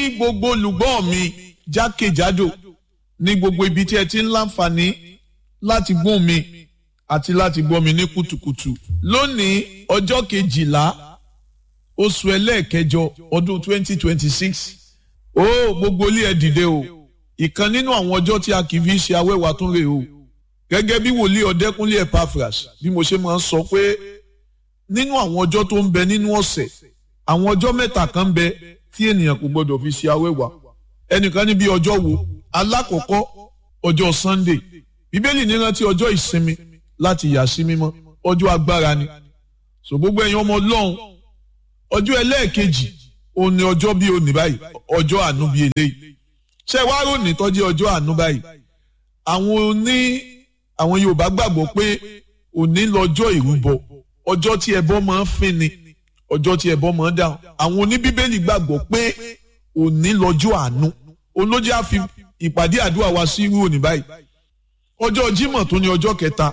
gbogbo olùgbọ́ mi jákèjádò ní gbogbo ibi tí ẹ ti ń láǹfààní láti gbọ́ mi àti láti gbọ́ mi ní kùtùkùtù lónìí ọjọ́ kejìlá oṣù ẹlẹ́ẹ̀kẹjọ ọdún 2026 ó gbogbo ilé ẹ dìde o ìkan nínú àwọn ọjọ́ tí a kì í fi ṣe awẹ́wà tún rè o gẹ́gẹ́ bí wòlíì ọ̀dẹ́kúnlé Epaphras bí mo ṣe máa ń sọ pé nínú àwọn ọjọ́ tó ń bẹ nínú ọ̀sẹ̀ àwọn ọjọ́ mẹ́ta kan ń bẹ tí ènìyàn kò gbọdọ̀ fi ṣe awẹ́wà ẹnìkan ní bí ọjọ́ wo alákọ̀ọ́kọ́ ọjọ́ Sunday bíbélì ní rántí ọjọ́ ìsinmi láti yà sí mímọ́ ọjọ́ agbára ni so gbogbo ẹ̀yin ọmọ ọlọ́run ọjọ́ ẹlẹ́ẹ̀kejì òun ni ọjọ́ bíi òní báyìí ọjọ́ àánú bíi eléyìí ṣé wàá ròní tọ́jú ọjọ́ àánú báyìí àwọn oní àwọn Yorùbá gbàgbọ́ pé òní lọ́jọ́ ìrúbọ ọjọ́ tí ẹbọ máa ń fín ni ọjọ́ tí ẹbọ máa ń dáhùn àwọn oníbíbélì gbàgbọ́ pé òní lọ́jọ́ àánú olójú á fi ìpàdé àdúrà wa sí irú òní báyìí ọjọ́ Jímọ̀ tó ní ọjọ́ kẹta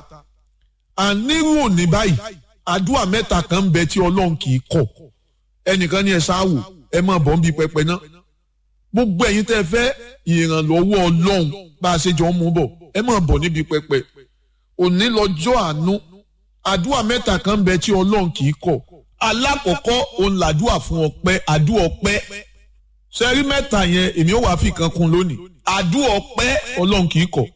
ànírú òní báyìí àdúrà mẹ́ta kan ń bẹ tí Ọlọ́run kì í kọ̀ ẹnìkan ní ẹ sáwò ẹ máa bọ̀ ń bi pẹpẹ náà gbogbo ẹ̀yin tẹ́ fẹ́ ìrànlọ́wọ́ Ọlọ́run bá a ṣe jọ ń mú bọ̀ ẹ máa bọ̀ níbi pẹpẹ òní lọ́jọ́ àánú àdúrà mẹ́ta kan ń bẹ tí Ọlọ́run kì í kọ̀ alákọ̀ọ́kọ́ òun làdúrà fún ọpẹ́ àdúrà ọpẹ́ sẹ́rí mẹ́ta yẹn èmi ò wá fi kan kún lónìí àdúrà ọpẹ́ Ọlọ́run kì í kọ̀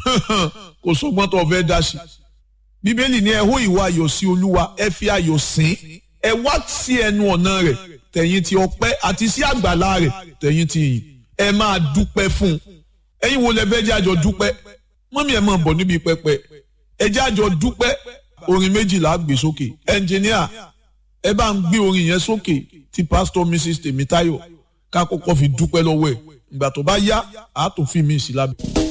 kò sọgbọ́n tó fẹ́ dá sí bíbélì ní ẹ hó ìwà ayọ̀ sí olúwa ẹ fi ayọ̀ sìn ẹ wá sí ẹnu ọ̀nà rẹ̀ tẹ̀yìn ti ọpẹ́ àti sí àgbàlá rẹ̀ tẹ̀yìn ti yìn ẹ máa dúpẹ́ fún un ẹ̀yin wo lẹ fẹ́ jẹ́ àjọ dúpẹ́ mọ́mí ẹ̀ máa bọ̀ níbi pẹpẹ ẹ jẹ́ àjọ dúpẹ́ orin méjìlá gbé sókè ẹnjìníà ẹ bá ń gbé orin yẹn sókè ti pásítọ̀ mrs tèmítáyọ̀ ká kọ́kọ́ fi dúpẹ́ lọ́wọ́ ẹ̀ ìgbà tó bá yá àá tó fi mí sí lábẹ́.